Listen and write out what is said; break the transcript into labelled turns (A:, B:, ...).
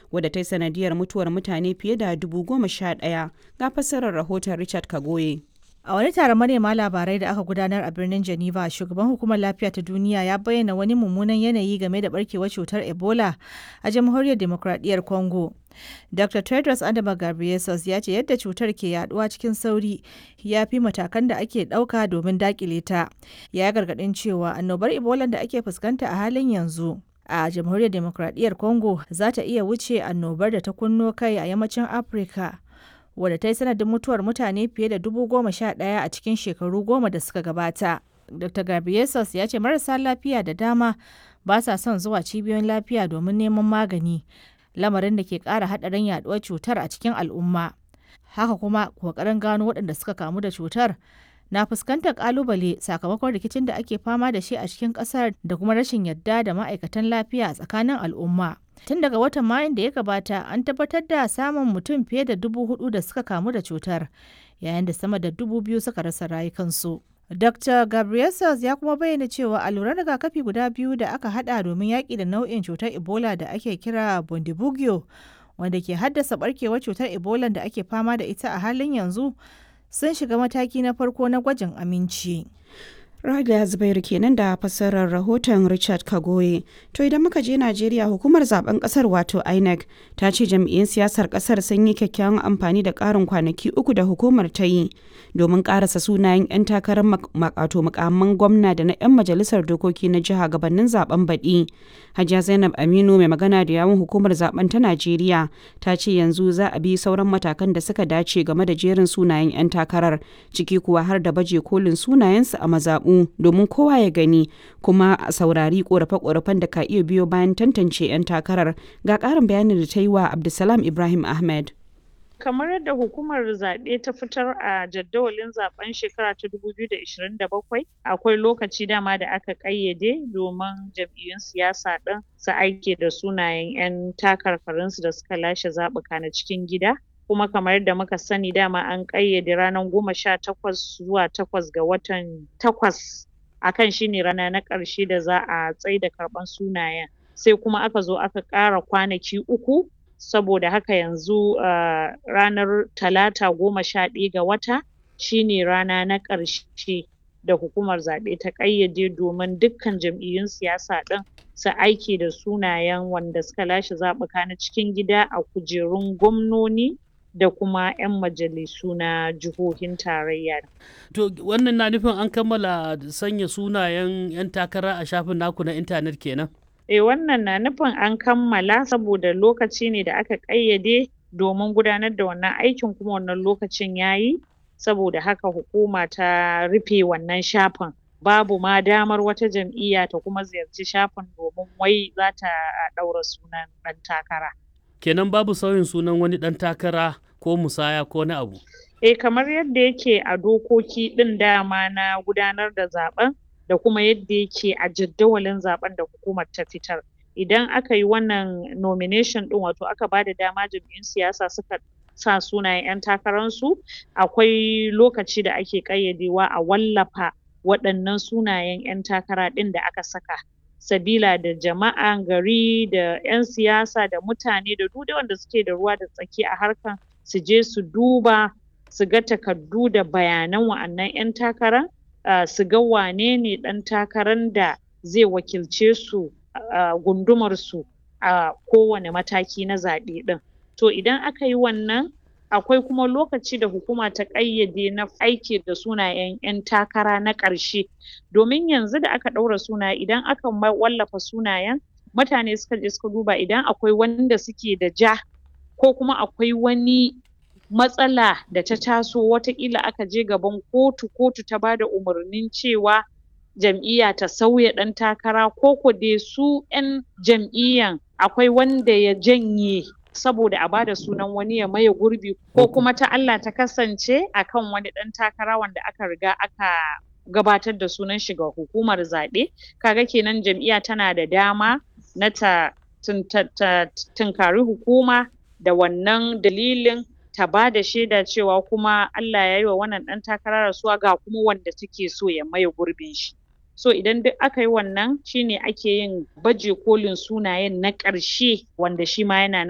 A: wadda ta yi sanadiyar mutuwar mutane fiye da dubu goma sha ɗaya ga fassarar rahoton Richard Kagoye.
B: A wani taron manema labarai da aka gudanar a birnin Geneva, shugaban hukumar lafiya ta duniya ya bayyana wani mummunan yanayi game da barkewar cutar Ebola a jamhuriyar demokradiyyar Congo. Dr. Tedros Adama Ghebreyesus ya ce yadda cutar ke yaduwa cikin sauri ya fi matakan da ake ɗauka domin dakile ta. Ya gargaɗin cewa annobar Ebola da ake fuskanta a halin yanzu a jamhuriyar demokradiyyar Congo za ta iya wuce annobar da ta kunno kai a yammacin Afirka. wadda ta yi sanadin mutuwar mutane fiye da dubu goma sha ɗaya a cikin shekaru goma da suka gabata. Dr. Gabriesus ya ce marasa lafiya da dama ba sa son zuwa cibiyoyin lafiya domin neman magani, lamarin da ke ƙara haɗarin yaɗuwar cutar a cikin al'umma. Haka kuma ƙoƙarin gano waɗanda suka kamu da cutar na fuskantar ƙalubale sakamakon rikicin da ake fama da shi a cikin ƙasar da kuma rashin yadda da ma'aikatan lafiya a tsakanin al'umma. Tun daga watan Mayun da ya gabata an tabbatar da samun mutum fiye da dubu hudu da suka kamu da cutar, yayin da sama da dubu biyu suka rasa rayukansu. Dr. Gabriel ya kuma bayyana cewa alluran rigakafi guda biyu da aka hada domin yaƙi da nau'in cutar Ebola da ake kira Bundibugyo, wanda ke haddasa barkewar cutar Ebola da ake fama da ita a halin yanzu, sun shiga mataki na farko na gwajin aminci.
A: Rada Zubairu kenan da fassarar rahoton Richard Kagoye. To idan muka je Najeriya hukumar zaben kasar wato INEC ta ce jam'iyyun siyasar kasar sun yi kyakkyawan amfani da karin kwanaki uku da hukumar ta yi domin karasa sunayen 'yan takarar makato mukamman gwamna da na 'yan majalisar dokoki na jiha gabanin zaben baɗi. Hajiya Zainab Aminu mai magana da yawun hukumar zaben ta Najeriya ta ce yanzu za a bi sauran matakan da suka dace game da jerin sunayen 'yan takarar ciki kuwa har da baje kolin sunayensu a mazaɓu domin kowa ya gani kuma a saurari korafe-korafen da ka iya biyo bayan tantance 'yan takarar ga ƙarin bayanin da ta yi wa Abdulsalam Ibrahim Ahmed.
C: kamar yadda hukumar zaɓe ta fitar a jadawalin zaben shekara ta 2027 akwai lokaci dama da aka ƙayyade domin jam'iyyun siyasa ɗin su aike da sunayen 'yan takarkarinsu da suka lashe zaɓuka na cikin gida kuma kamar yadda muka sani dama an ƙayyade ranar goma sha takwas zuwa takwas ga watan takwas akan shine rana na ƙarshe da za a tsaida karɓan sunayen sai kuma aka zo aka ƙara kwanaki uku saboda haka yanzu uh, ranar talata goma sha ɗaya ga wata shine rana na ƙarshe da hukumar zaɓe ta ƙayyade domin dukkan jam'iyyun siyasa ɗin su aiki da sunayen wanda suka lashe zaɓuka na cikin gida a kujerun gwamnoni da kuma 'yan majalisu na jihohin tarayya.
D: To wannan na nufin an kammala sanya sunayen 'yan takara a shafin naku na intanet kenan?
C: E wannan na nufin an kammala saboda lokaci ne da aka ƙayyade domin gudanar da wannan aikin kuma wannan lokacin yayi saboda haka hukuma ta rufe wannan shafin. Babu ma damar wata jam'iyya ta kuma ziyarci shafin domin wai za ta ɗaura sunan ɗan takara.
D: kenan babu sauyin sunan wani ɗan takara ko musaya ko na abu.
C: Eh kamar yadda yake a dokoki ɗin dama na gudanar da zaben da kuma yadda yake a jadawalin zaben da hukumar ta fitar. Idan aka yi wannan nomination ɗin wato aka ba da dama jam'iyyun siyasa suka sa sunayen 'yan takararsu akwai lokaci da ake ƙayyadewa a wallafa waɗannan sunayen 'yan takara ɗin da aka saka. sabila da jama'an gari da 'yan siyasa da mutane da duk wanda suke da ruwa da tsaki a harkan su je su duba su ga takardu da bayanan wa'annan 'yan takara uh, su ga wane ne ɗan takaran da zai wakilce su a uh, gundumar su a uh, kowane mataki na zaɓe ɗin to idan aka yi wannan akwai kuma lokaci da hukuma ta ƙayyade na aiki da sunayen 'yan takara na ƙarshe domin yanzu da aka ɗaura sunaye idan aka wallafa sunayen mutane suka je suka duba idan akwai wanda suke da ja ko kuma akwai wani matsala da ta taso wataƙila aka je gaban kotu kotu ta bada umarnin cewa jam'iyya ta sauya ɗan takara ko ko dai su 'yan jam'iyyan akwai wanda ya janye saboda a bada sunan wani ya maye gurbi ko kuma ta Allah ta kasance akan wani ɗan takara wanda aka riga aka gabatar da sunan shi ga hukumar zaɓe kaga kenan jam'iyya tana da dama na ta tunkari hukuma da wannan dalilin ta ba da shaida cewa kuma Allah ya yi wa wannan ɗan takara rasuwa ga kuma wanda take so ya maye gurbin shi so idan duk aka yi wannan shine ake yin baje kolin sunayen na ƙarshe wanda shi ma yana nan